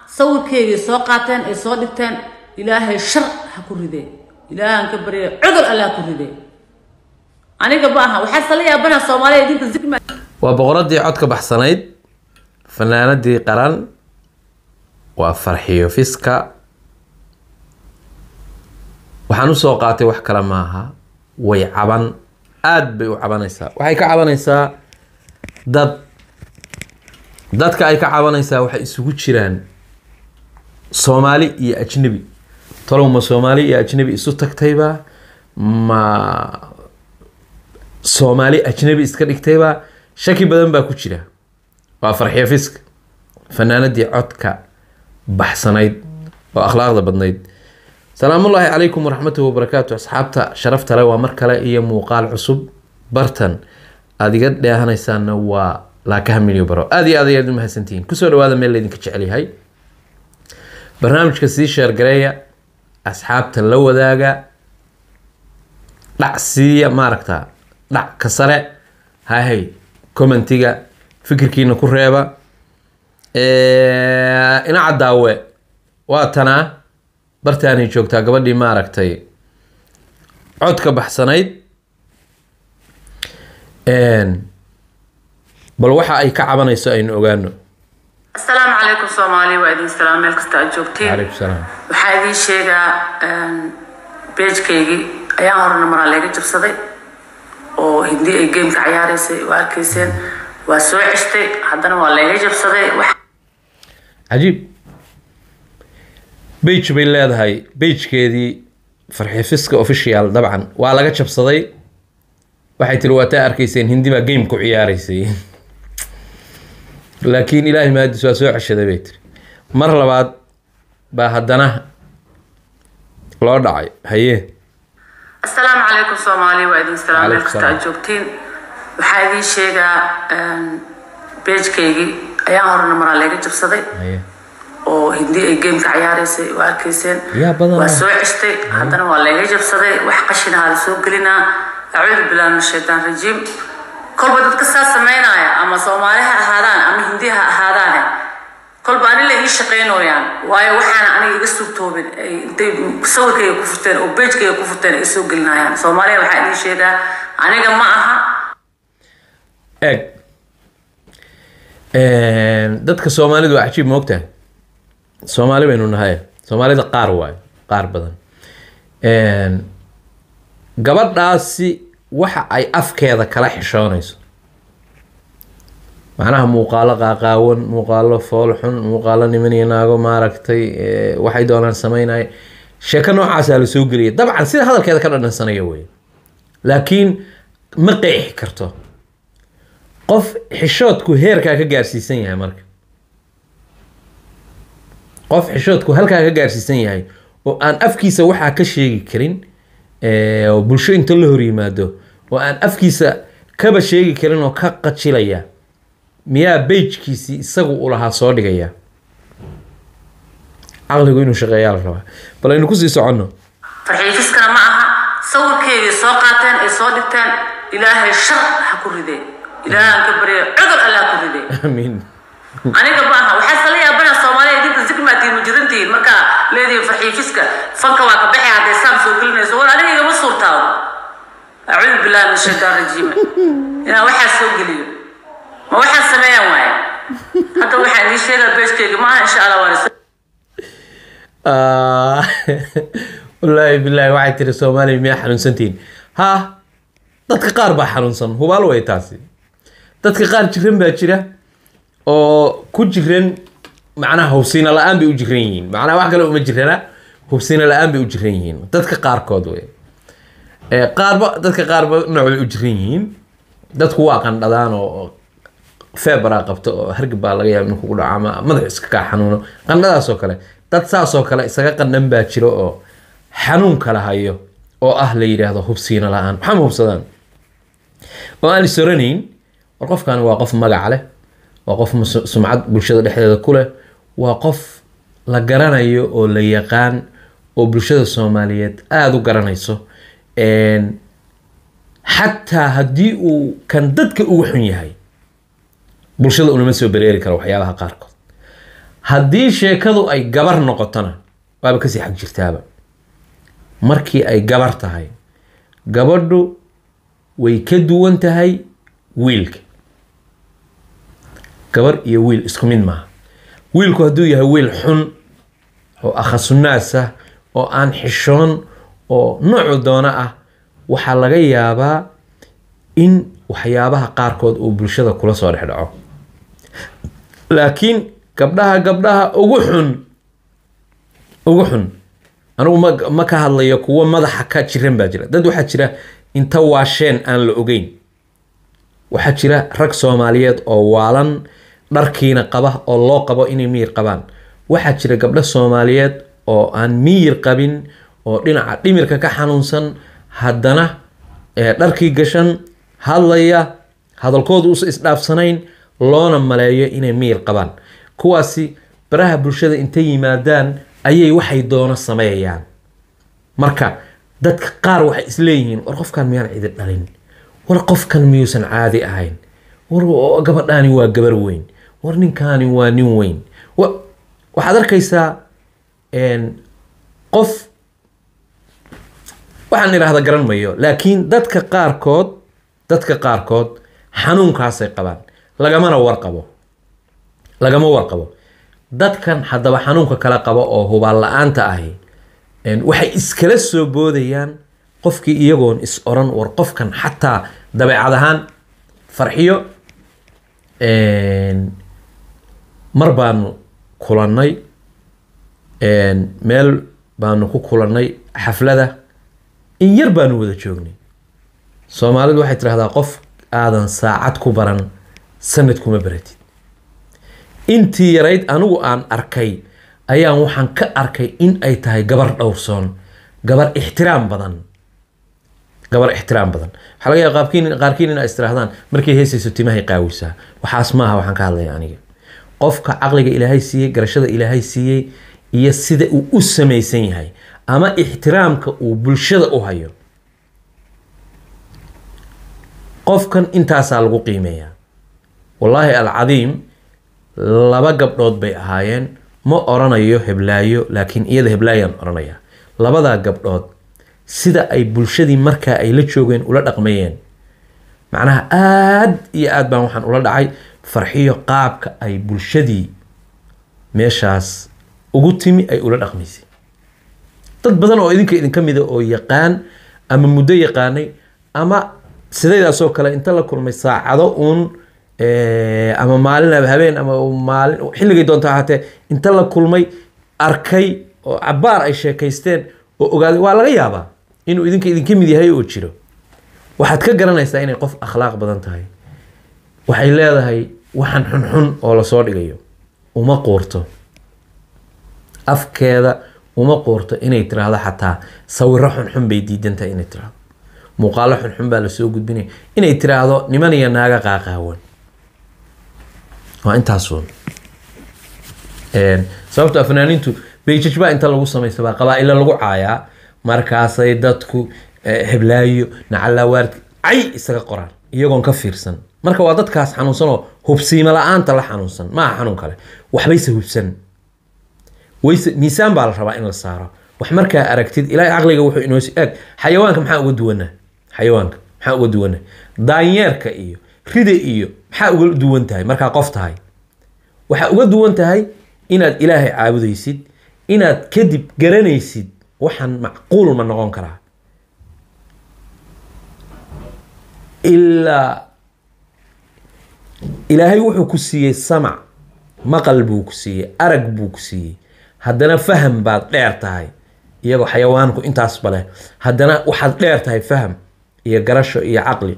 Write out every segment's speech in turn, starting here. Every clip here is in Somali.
sawirkeygii soo qaateen ay soo dhigteen ilaahay shar ha ku ridee ilaahan ka barya cudur alle ha ku ridee aniga ma aha waxaa sala yaabana soomaaliya idinka zigma waa boqoradii codka baxsanayd fanaanadii qaran waa farxiyo fiska waxaan usoo qaatay wax kale maaha way caban aada bay u cabanaysaa waxay ka cabanaysaa dad dadka ay ka cabanaysaa waxay isugu jiraan soomaali iyo ajnebi talow ma soomaali iyo ajnebi isu tagtayba ma soomaali ajnebi iska dhigtayba shaki badan baa ku jira waa farxiyo fiska fanaanadii codka baxsanayd oo akhlaaqda badnayd salaamullaahi calaykum waraxmatuhi wabarakaatu asxaabta sharafta le waa mar kale iyo muuqaal cusub bartan aada iga dheehanaysaanna waa laakaha milyo baro aada iyo aad ayaad u mahadsantihiin kusoo dhawaada meel laydinka jecel yahay barnaamijka sii sheergareeya asxaabta la wadaaga dhac siiya maaragta dhac ka sare hahay commentiga fikirkiina ku reeba ina cadaawe waa tanaa bartaanay joogtaa gabadhii maaragtay codka baxsanayd bal waxa ay ka cabanayso aynu ogaano asalaamu calaykum soomaaliya waa idin salaam meel kasta aad joogtiin calaykum salaam waxaa idiin sheegaa beejkaygii ayaan horena maraa layga jabsaday oo hindi ay gameka cayaareysay waa arkayseen waa soo ceshtay haddana waa layga jabsaday wax cajiib bage bay leedahay bagekeedii farxifiska official dabcan waa laga jabsaday waxay tiri waa taa arkayseen hindi baa game ku ciyaareysay laakiin ilaahay maadis waa soo ceshaday bay tiri mar labaad baa haddana loo dhacay haye asalaamu calaykum soomaaliya waa idin salaam meel Calaykum kasta aad joogtiin waxaa idiin sheegaa beejkaygii ayaan horena maraa layga jabsaday haye oo hindi ay gameka cayaareysay waa arkayseen yaa badan waa ah. soo ceshtay haddana waa layga jabsaday wax qashinaha la soo gelinaa acuudu billahi min shaytaan rajiim kolba dadka saa sameynaya ama soomaali ha ahaadaan ama hindi ha ahaadaane kolba ani la ii shaqaynooyaan waayo waxaana aniga iga suurtoobin ay intay sawirkayga ku furteen oo beejkayga ku furteen ay soo gelinayaan soomaaliya waxaa idiin sheegaa aniga ma aha eeg dadka soomaalidu waa cajiib moogtahay soomaali baynu nahay soomaalida qaar waayo qaar badan gabadhaasi waxa ay afkeeda kala xishoonayso macnaha muuqaalo qaaqaawan muuqaalo foolxun muuqaalo niman iyo naago maaragtay eh, waxay doonaan sameynaya sheeko noocaasaa la soo geliyay dabcan sida hadalkeeda ka dhadhansanaya wey laakiin ma qeexi karto qof xishoodku heerkaa ka gaarsiisan yahay marka qof xishoodku halkaa ka gaarsiisan yahay oo aan afkiisa waxaa ka sheegi karin eh, oo bulsho inta la hor yimaado oo aan afkiisa kaba sheegi karin oo ka qajilaya miyaa bejkiisii isagu u lahaa soo dhigaya caqligu inuu shaqeeyaa la rabaa bal aynu kusii soconno farxiifiskana ma aha sawirkeygii soo qaateen ay soo dhigteen ilaahay shar ha ku ridee ilaahan ka barya cudur alle ha ku ridee amiin aniga ma aha waxaa sala yaabana soomaaliya idinka zigmaatiin ma jirantihiin markaa leedihin farxiifiska fanka waa ka baxay hadday saan soo gelinayso war aniga igama suurtaado acuudu billahi min shaytaan rajiima inaan waxaa soo geliyo ma waxaan sameeyaan waaye hadda waxaan idiin sheegaa beeskeyga ma aha insha allah waan is Ah, wallaahi bilaahi waxay tiri soomaaliya miyaa xanuunsantihiin ha dadka qaar baa xanuunsan hubaal way taasi dadka qaar jiran baa jira oo ku jiran macnaha hubsiina la-aan bay u jiran yihiin macnaha wax kale uma jirana hubsiina la-aan bay u jiran yihiin dadka qaarkood wey Eh, qaarba dadka qaarba nooc bay u jiran yihiin dadku waa qandhadaan oo feebaraa qabto oo hargab baa laga yaaba in kugu dhaco ama madax iska kaa xanuuno qandhadaas oo kale dad saasoo kale isaga qandhan baa jiro oo xanuun kala hayo oo ah la yidhaahdo hubsiina la-aan maxaa ma hubsadaan oo aan isoranayn war qofkan waa qof magac leh waa qof mus- sumcad bulshada dhexdeeda ku leh waa qof la garanayo oo la yaqaan oo bulshada soomaaliyeed aada u garanayso Een, xataa haddii uu kan dadka ugu xun yahay bulshada unama soo bereeri karo waxyaabaha qaarkood haddii sheekadu ay gabar noqotona waaba kasii xag jirtaaba markii ay gabar tahay gabadhu way ka duwan tahay wiilka gabar iyo wiil isku mid maaha wiilku hadduu yahay wiil xun oo akhasunaas ah oo aan xishoon oo noocu doono ah waxaa laga yaabaa in waxyaabaha qaarkood uu bulshada kula soo dhex dhaco laakiin gabdhaha gabdhaha ugu xun ugu xun anigu ma ma ka hadlayo kuwo madaxa ka jiran baa jira dad waxaa jira inta waasheen aan la ogeyn waxaa jira rag soomaaliyeed oo waalan dharkiina qaba oo loo qabo inay miyir qabaan waxaa jira gabdho soomaaliyeed oo aan miyir qabin oo dhinaca dhimirka ka xanuunsan haddana dharkii gashan hadlaya hadalkoodu usa isdhaafsanayn loona maleeyo inay miyir qabaan kuwaasi baraha bulshada intay yimaadaan ayay waxay doono sameeyayaan marka dadka qaar waxay isleeyihiin war qofkan miyaan cidi dhalin war qofkan miyuusan caadi ahayn war gabadhaani waa gabar weyn war ninkaani waa nin weyn waxaad arkaysaa qof waxaan idhaahda garan mayo laakiin dadka qaarkood dadka qaarkood xanuunkaasay qabaan lagamana warqabo lagama warqabo dadkan haddaba xanuunka kala qabo oo hubaal la-aanta ahi waxay iskala soo boodayaan qofkii iyagoon is oran war qofkan xataa dabeecad ahaan farxiyo mar baanu kulannay meel baanu ku kulannay xaflada in yar baanu wada joognay soomaalidu waxay tidhahdaa qof aadan saacad ku baran sanad kuma baratid intii yarayd anigu aan arkay ayaan waxaan ka arkay in ay tahay gabar dhowrsoon gabar ixtiraam badan gabar ixtiraam badan waxaa laga yaaba qaabkiin qaarkiin inaa istirahdaan markay heesayso timahay qaawisaa waxaas maaha waxaan ka hadlaya aniga qofka caqliga ilaahay siiyey garashada ilaahay siiyey iyo sida uu u samaysan yahay ama ixtiraamka uu bulshada u hayo qofkan intaasaa lagu qiimeeyaa wallaahi alcadiim laba gabdhood bay ahaayeen ma oranayo heblaayo laakiin iyada heblaayaan oranaya labadaa gabdhood sida ay bulshadii markaa ay la joogeen ula dhaqmayeen macnaha aad iyo aad baan waxaan ula dhacay farxiyo qaabka ay bulshadii meeshaas ugu timi ay ula dhaqmaysay dad badan oo idinka idinka mida oo yaqaan ama muddo yaqaanay ama sidaydaasoo kale inta la kulmay saacado uun ama maalin ama habeen ama maalin xilligay doonta ahaatee inta la kulmay arkay oo cabaar ay sheekaysteen oo ogaaday waa laga yaabaa inuu idinka idinka mid yahay oo jiro waxaad ka garanaysaa inay qof akhlaaq badan tahay waxay leedahay waxaan xunxun oo lasoo dhigayo uma quurto afkeeda uma quurto inay tiraahdo xataa sawiro xunxun bay diidantahay inay tiraahdo muuqaalo xunxun baa lasoo gudbinaya inay tiraahdo niman iyo naaga qaaqaawan waa intaasuun sababto fanaaniintu beijaj baa inta lagu samaysabaa qabaa-ila lagu caayaa markaasay dadku heblaayo nacalaawaard cay isaga qoraan iyagoon ka fiirsan marka waa dadkaas xanuunsanoo hubsiimo la-aanta la xanuunsan maaha xanuun kale waxbayse hubsan wayse miisaan baa la rabaa in la saaro wax markaa aragtid ilaahay caqliga wuxuu inoo eeg xayawaanka maxaa uga duwanaa xayawaanka maxaa uga duwanaa daanyeerka iyo rida iyo maxaa uga duwan tahay markaa qof tahay waxaa uga duwan tahay inaad ilaahay caabudaysid inaad kadib garanaysid waxaan macquul ma noqon karaa ilaa ilaahay wuxuu ku siiyey samac maqal buu ku siiyey arag buu ku siiyey haddana faham baad dheer tahay iyagoo xayawaanku intaasba leh haddana waxaad dheer tahay faham iyo garasho iyo caqli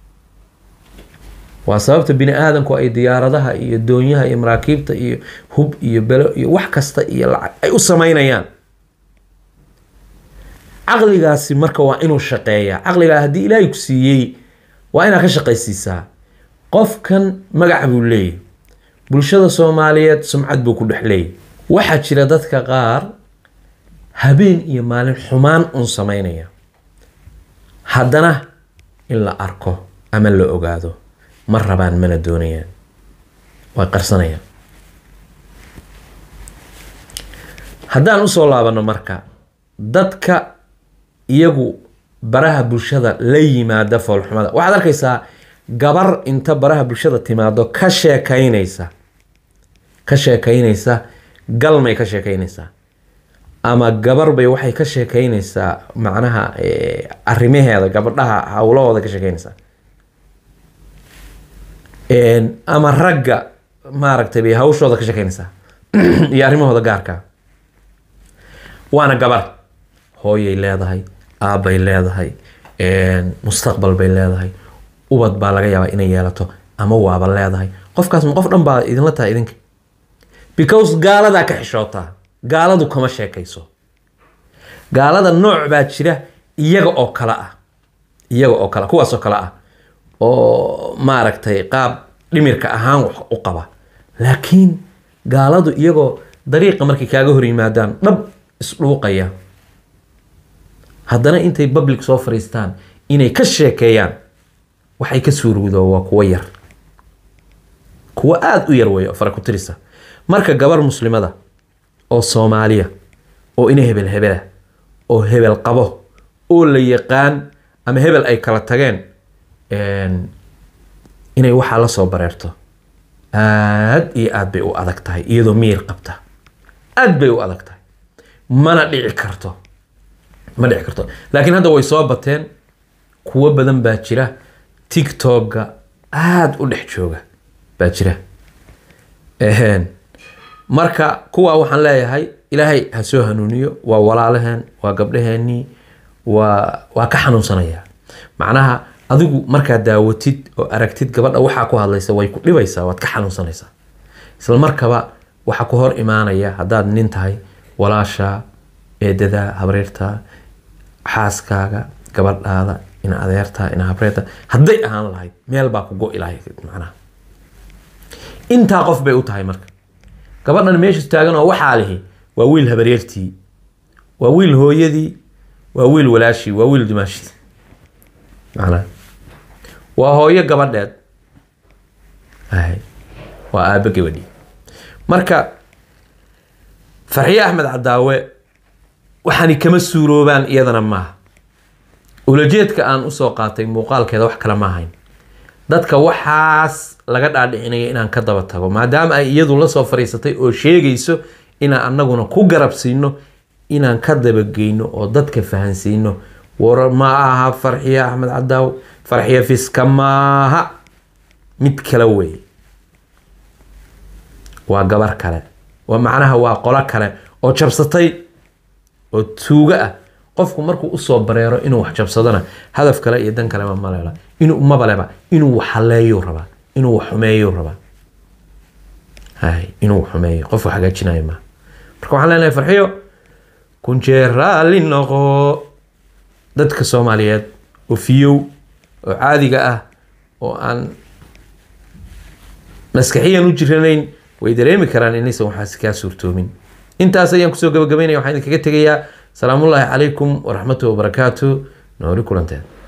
waa sababta bini aadamku ay diyaaradaha iyo doonyaha iyo maraakiibta iyo hub iyo belo iyo wax kasta iyo lacag ay u sameynayaan caqligaasi marka waa inuu shaqeeyaa caqligaa haddii ilaahay ku siiyey waa inaad ka shaqaysiisaa qofkan magac buu leeyahy bulshada soomaaliyeed sumcad buu ku dhex leeyahy waxaa jira dadka qaar habeen iyo maalin xumaan un sameynaya haddana in la arko ama la ogaado ma rabaan mana doonayaan way qarsanayaan haddaan usoo laabano marka dadka iyagu baraha bulshada la yimaada foolxumada waxaad arkaysaa gabar inta baraha bulshada timaado ka sheekaynaysa ka sheekaynaysa galmay ka sheekaynaysaa ama gabar bay waxay ka sheekaynaysaa macnaha eh, arrimaheeda gabadhaha howlahooda ka sheekaynaysaa Een, ama ragga maaragtay bay hawshooda ka sheekaynaysaa iyo arrimahooda gaarka waana gabar hooyay leedahay aabbay leedahay een, mustaqbal bay leedahay ubad baa laga yaabaa inay yeelato ama waaba leedahay qofkaas ma qof dhan baa idinla tahay idinka because gaaladaa ka xishootaa gaaladu kama sheekayso gaalada nooc baa jira iyaga oo kale ah iyaga oo kale kuwaas oo kale ah oo maaragtay qaab dhimirka ahaan wax u qaba laakiin gaaladu iyagoo dariiqa markay kaaga hor yimaadaan dhab isdhuuqaya haddana intay public soo fariistaan inay ka sheekeeyaan waxay ka suurowdo waa kuwo yar kuwo aada u yar weeye oo fara ku tirisa marka gabar muslimada oo soomaaliya oo ina hebel hebela oo hebel qabo oo la yaqaan ama hebel ay kala tageen een, inay waxaa la soo bareerto aad iyo aad bay u adag tahay iyadoo miyir qabta aad bay u adag tahay mana dhici karto ma dhici karto laakiin hadda way soo bateen kuwo badan baa jira tiktoka aada u dhex jooga baa jira Eheen. marka kuwa waxaan leeyahay ilaahay ha soo hanuuniyo waa walaalaheen waa gabdhaheenii waa waa ka xanuunsanaya macnaha adigu markaad daawatid oo aragtid gabadha waxaa ku hadlaysa way ku dhibaysaa waad ka xanuunsanaysaa isla markaba waxaa ku hor imaanaya haddaad nin tahay walaasha eedada habreerta xaaskaaga gabadhaada ina adeerta ina habreerta hadday ahaan lahayd meel baa ku go-i lahayd macnaha intaa qof bay u tahay marka gabadhan meesha taagan oo waxaa lihi waa wiil habaryartii waa wiil hooyadii waa wiil walaashii waa wiil dumaashii macnaha waa hooyo gabadheed Ahay. waa aabbo gabadhii marka farxiye axmed cadaawe waxaani kama suuroobaan iyadana maaha ulajeedka aan usoo qaatay muuqaalkeeda wax kale ma ahayn dadka waxaas laga dhaadhicinaya inaan ka daba tago maadaama ay iyadu la soo fariisatay oo sheegayso inaan anaguna ku garabsiino inaan ka dabageyno oo dadka fahansiino war ma aha farxiye axmed cadaaw farxiye fiska maaha mid kale wey waa gabar kale waa macnaha waa qolo kale oo jabsatay oo tuugo ah qofku markuu usoo bareero inuu wax jabsadona hadaf kale iyo dan kaleba malela inuu mabaleba inuu wax haleeyuu rabaa inuu wax xumeeyuu rabaa hay inuu wax xumeeyo qof wax hagaajinayo maaha marka waxaan leenahay farxiyo kunjeer raalli noqo dadka soomaaliyeed oo fiyow oo caadiga ah oo aan maskaxiyan u jiranayn way dareemi karaan inaysan waxaas kaa suurtoomin intaas ayaan kusoo gabagabaynaya waxaan idinkaga tegayaa salaamullaahi calaykum waraxmatuhi wabarakaatu nooli kulanteed